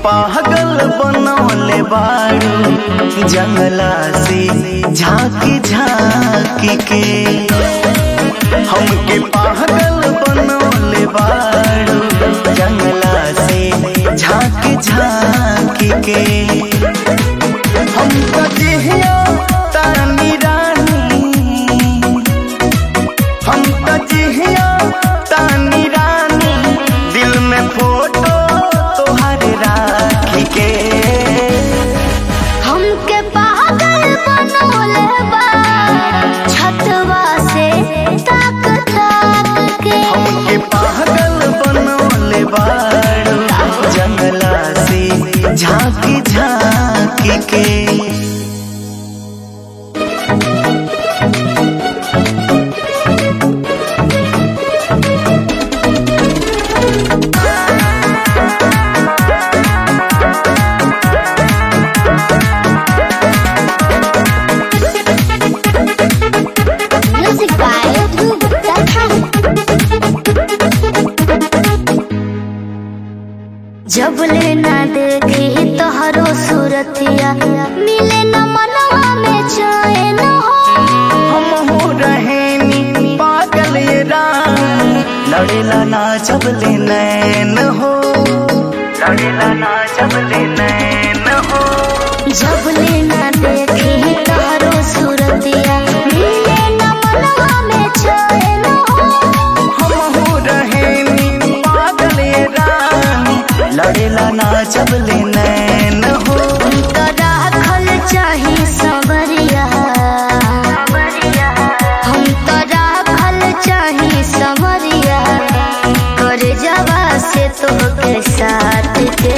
पागल बनौले बाड़ू जंगला से झांकी झांकी के हमके पागल बनौले बाड़ू जंगला से झांकी झांकी के हम कजिया तानी रानी हम कजिया तानी रानी दिल में फोटो तोहर राखी के हमके पागल बनौले बा छतवा से ताक ताक के हमके पागल बनौले बाड़ू जंगला से झांकी झांकी के म्यूजिक बाय ध्रुव दत्ता जब ले ना देखी तोहरो सूरतिया मिले न मनवा में चैन हो हम हो रहे नी पागल ये रानी लड़ेला ना जबले नैन हो लड़ेला ना जबले नैन हो जब ले ना देखी तोहरो सूरतिया मिले न मनवा में चैन हो हम हो रहे नी पागल ये रानी लड़ेला ना जबले नैन हो उनका राखल चाही सबरिया हम तो राखल चाही सबरिया कर जवा से तोहके साथ के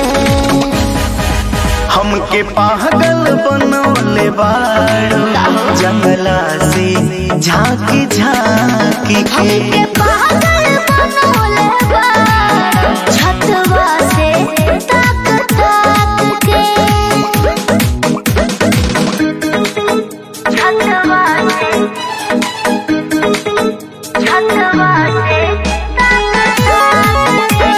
हमके पागल बनौले बाड़ू जंगला से झांकी झांकी के हमके पागल बनौले बा छतवा से ताक ताक के छतवा से छतवा से ताक ताक के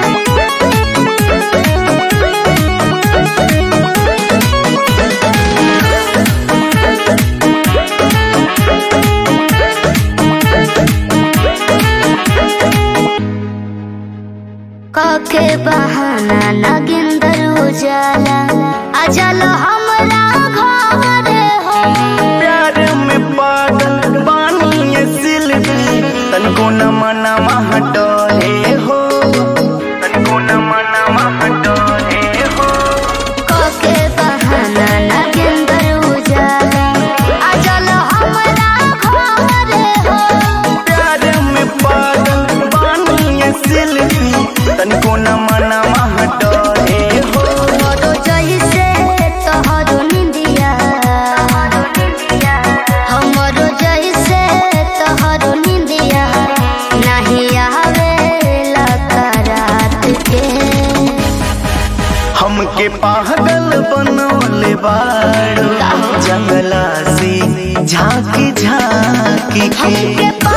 काके बहाना नगिंदर उजाला अजल हमरा घर हो प्यार में पागल बानी ये सिलवी तनको न मना हटोले हो तनको न मना हटोले हो काके बहाना नगिंदर उजाला अजल हमरा घर हो प्यार में पागल बानी ये सिलवी तनको न मना हटोले हो मोरो जैसे तोहरो निंदिया हमरो जैसे तोहरो निंदिया नहीं आवेला रात के हमके पागल बनौले बाड़ू जंगला से झांकी झांकी के हमके